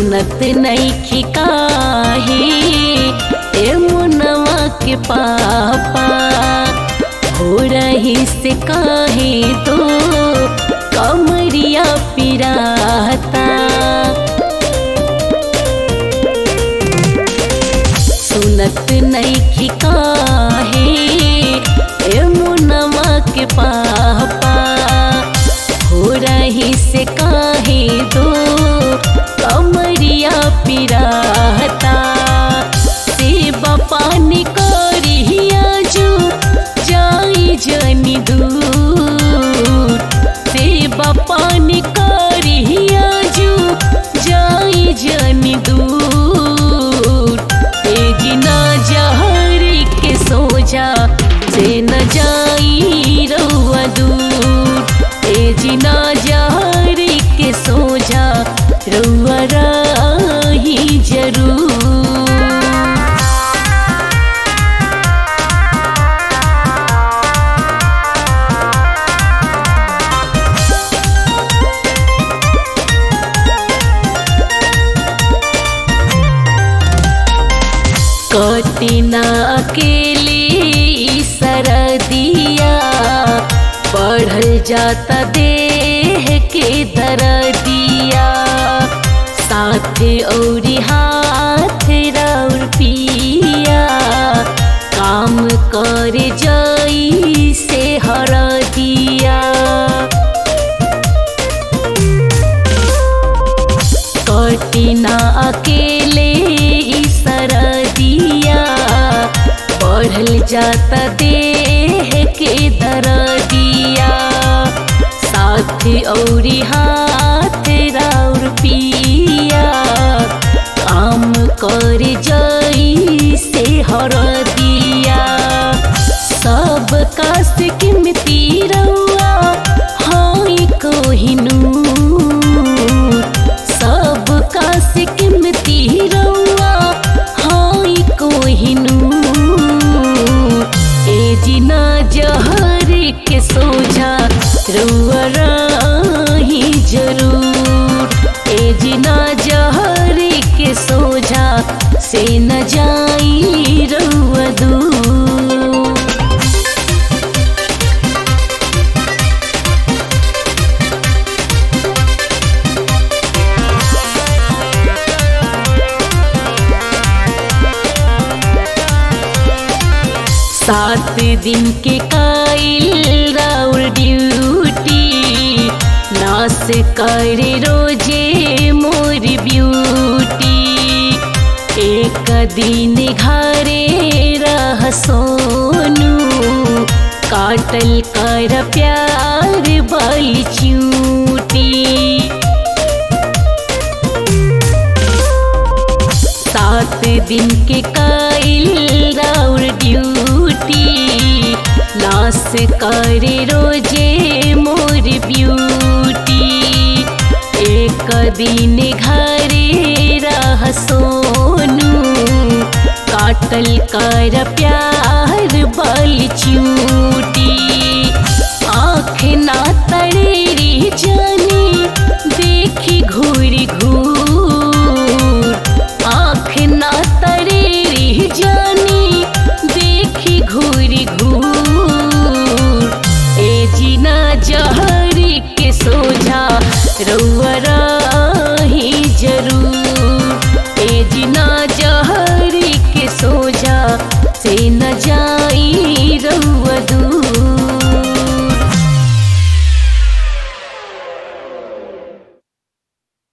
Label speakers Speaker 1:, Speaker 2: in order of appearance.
Speaker 1: सुनत नईखी काहे ए मुनवा के पापा हो रही से काहे तो कमरिया पिराता सुनत नईखी काहे ए मुनवा के पापा हो रही से काहे दो कमरिया पिराता सेवा पानी करिया जो जाई जनी दूर सेवा पानी करिया जो जाई जनी दूर ए गिना जहरी के सोजा से न जाई रउआ दूर ए जिना जहरी के सोजा रउआ रही जरूर कटिना अकेले ई सरदिया बढ़ल जाता देह के दरदिया साथे औरी हाथ रौर पिया काम कर जाई से हरदिया कटिना अकेले ई सरदिया बढ़ल जाता देह के दरदिया साथ औरी हाथ राउर पिया काम कर जाई से हरदिया सब कास कीमती रउआ हाई कोहिनूर सब कास कीमती रउआ हाई कोहिनूर ए जिना जहर के सोझा रउआ रही जरूर ए जिना जहर के सोझा से न जाई रउआ दूर सात दिन के काइल राउर ड्यूटी नास करे रोजे मोर ब्यूटी एक दिन घरे रह सोनू काटल कर प्यार बल चूटी सात दिन के काइल राउर ड्यूटी लास करे रोजे मोर ब्यूटी एक दिन घरे रह सोनू काटल कर प्यार बल चूटी आँख ना तड़ेरी जानी देखी घूरी घूर आँख ना तड़ेरी जानी देखी घूरी घूर ए जीना जहरी के सोझा रउआ रही जरूर ए जीना जहरी के सोझा से न जा